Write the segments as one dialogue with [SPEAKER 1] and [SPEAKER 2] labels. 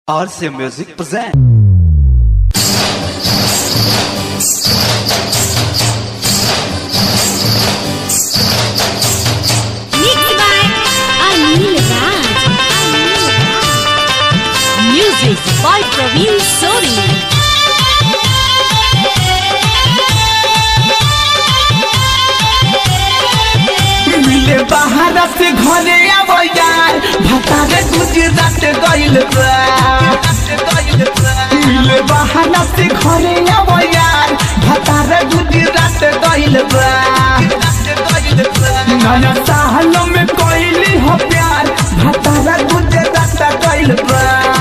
[SPEAKER 1] RC Music present.
[SPEAKER 2] Mixed by Anil Raj. Music by Praveen Sori.
[SPEAKER 3] मिले बाहर से घरे आवो यार भतारे गुजरात गइल बा मिले बाहर से घरे आवो यार भतारे गुजरात गइल बा नया साल में कोइली हो प्यार भतारे गुजरात गइल बा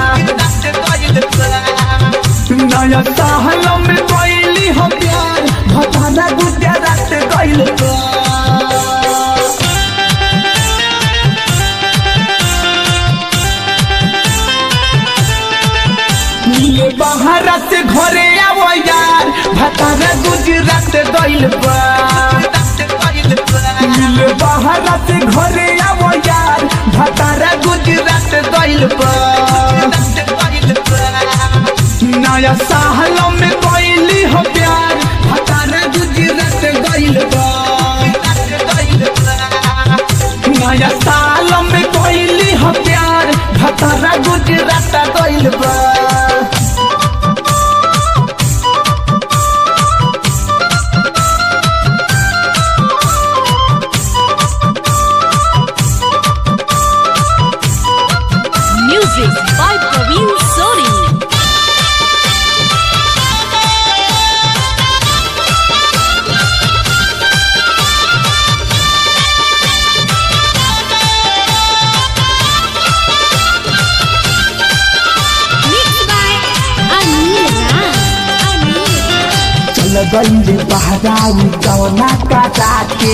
[SPEAKER 3] नया साल में कोइली हो प्यार भतारे गुजरात गइल बा मिले बाहर से घरे आवो यार भतारा गुजरात गइल बा मिले बाहर से घरे आवो यार भतारा गुजरात गइल बा नया साल में कोइली हो प्यार भतारा गुजरात गइल बा नया साल में कोइली हो प्यार भतारा गुजरात गइल बा
[SPEAKER 2] Music by Praveen Sori. Mixed by Anil Raj.
[SPEAKER 3] चल गइले बहराऊ कवना काटा के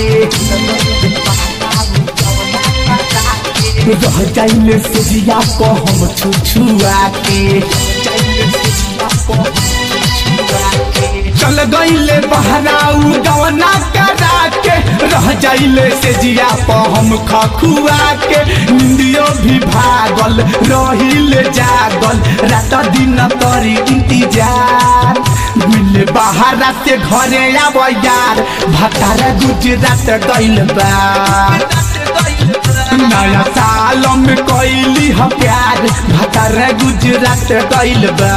[SPEAKER 3] रह जाइले सेजिया को हम छुछुआ के चल गइले बहराऊ गवना करा के रह जाइले सेजिया को हम खखुआ के निंदियो भी भागल रहिले जागल रात दिन तरी इंतजार मिले बाहर से घरे आब यार भतारा गुजरात गइल बा नया साल में कैली ह प्यार भतारा गुजरात गइल बा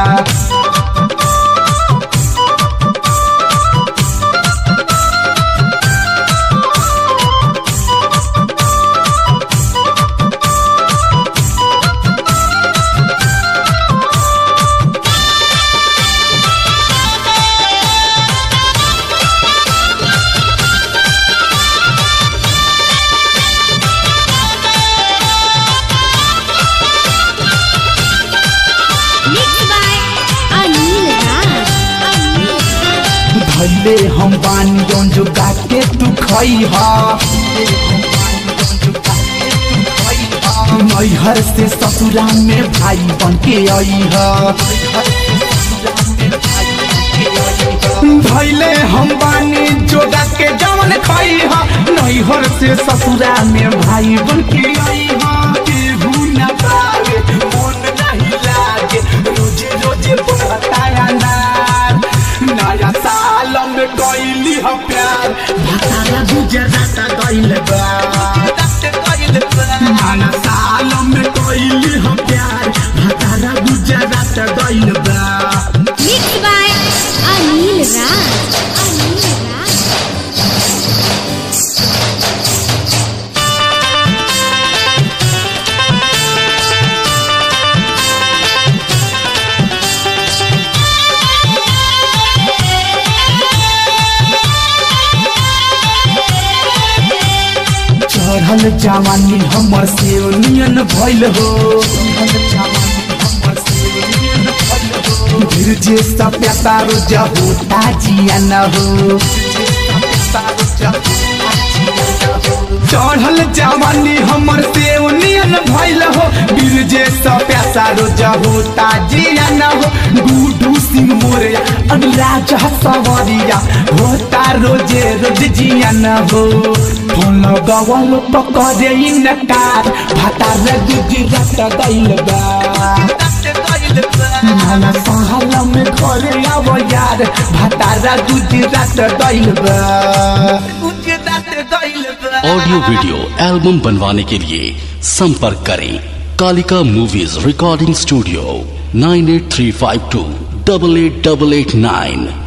[SPEAKER 2] Mixed by Anil Raj.
[SPEAKER 3] धैले हम बानी जौन जो गाके तू खई हा नैहर से ससुरा में भाई बन के आई हा धैले हम बानी जोगा के जवन खई हा नैहर से ससुरा में भाई बन के आई हा केहू न पावे मन नहीं लागे रोजे रोजे बढ़ता अनार नया साल में गइली ह प्यार भतारा गुजरात गइल बा नया साल में गइली ह प्यार भतारा गुजरात गइल बा
[SPEAKER 2] Mixed by Anil Raj. Anil Raj.
[SPEAKER 3] चढ़ल जवानी हमर से नियन भइल हो फिर जे सप्या तारो जहो ताजिया न हो चढ़ल जवानी हमर से नियन भइल हो बीर जे सप्या सारो जहो ताजिया न हो गुडू सिंह मोरिया अनुराज सवरिया होता रोजे रोज जिया न हो फोन लगवल पकड़े इनकार भाता रे गुजरात गइल बा हमार भतारा गुजरात गइल बा गुजरात गइल बा
[SPEAKER 1] ऑडियो वीडियो एल्बम बनवाने के लिए संपर्क करें Kalika movies recording studio nine eight three five two double eight double eight nine